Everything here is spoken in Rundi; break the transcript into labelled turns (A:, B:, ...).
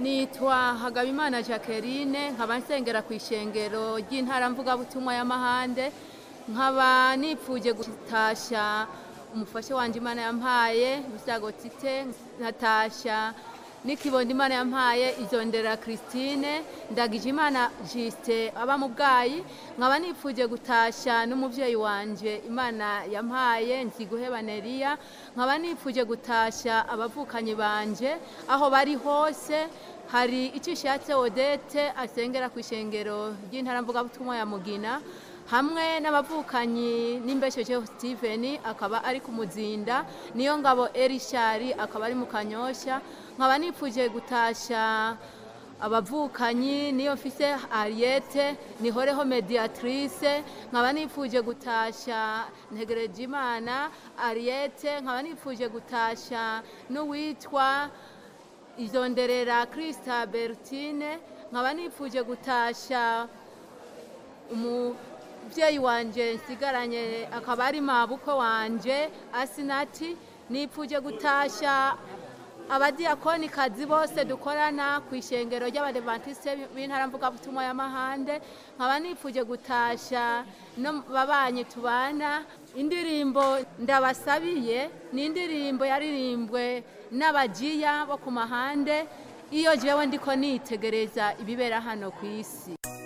A: nitwa hagabimana jacqueline nkaba nsengera ku ishengero ry'intara mvugabutumwa y'amahande nkaba nipfuje gutasha umufasha wanje imana yampaye musago tite nkatasha n'ikibondo imana yampaye izondera christine ndagije imana jiste aba mu bwayi nkaba nipfuje gutasha n'umuvyeyi wanje imana yampaye nziguheba neriya nkaba nipfuje gutasha abavukanyi banje aho bari hose hari icyo ishatse odete asengera ku ishengero ry'intara mvugabutumwa ya mugina hamwe n'abavukanyi n'imbeshejeho steven akaba ari ku muzinda niyo ngabo erishari akaba ari mu kanyosha nkaba nipfuje gutasha abavukanyi niyo mfise ariete nihoreho mediatrice nkaba nipfuje gutasha ntegereje imana ariete nkaba nipfuje gutasha n'uwitwa izonderera krista bertine nkaba nipfuje gutasha umubyeyi wanje nsigaranye akaba ari mabukwe wanje asinati nipfuje gutasha abadiyakonikazi bose dukorana ku ishengero ry'abadevantiste b'intara mvugabutumwa y'amahande nkaba nipfuje gutasha no babanyi tubana indirimbo ndabasabiye ni indirimbo yaririmbwe n'abajiya bo ku mahande iyo jewe ndiko nitegereza ibibera hano ku isi